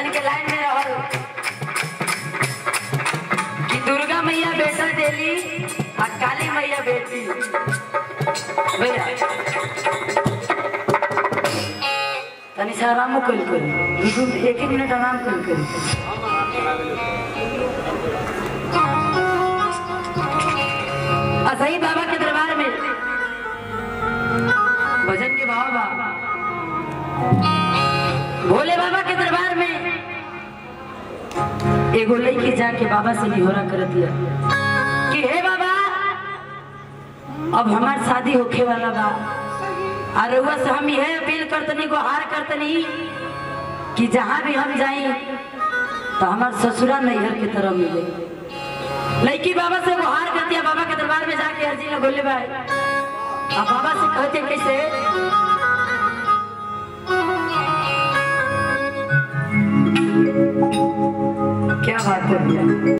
भजन के लाइन में रहल कि दुर्गा मैया बेटा देली आ काली मैया बेटी भैया तनी सा आराम कल करी दू एक एक मिनट आराम कल करी आ सही बाबा के दरबार में भजन के भाव बा भोले बाबा के दरबार में एगो लड़की जाके बाबा से निहोरा कर दिया कि हे बाबा अब हमार शादी होखे वाला बा आ रउआ से हम यह अपील करतनी गुहार करतनी कि जहाँ भी हम जाई तो हमार ससुरा नैहर के तरफ मिले लड़की बाबा से गुहार करती है बाबा के दरबार में जाके अर्जी न बोले भाई अब बाबा से कहते कैसे क्या बात है भैया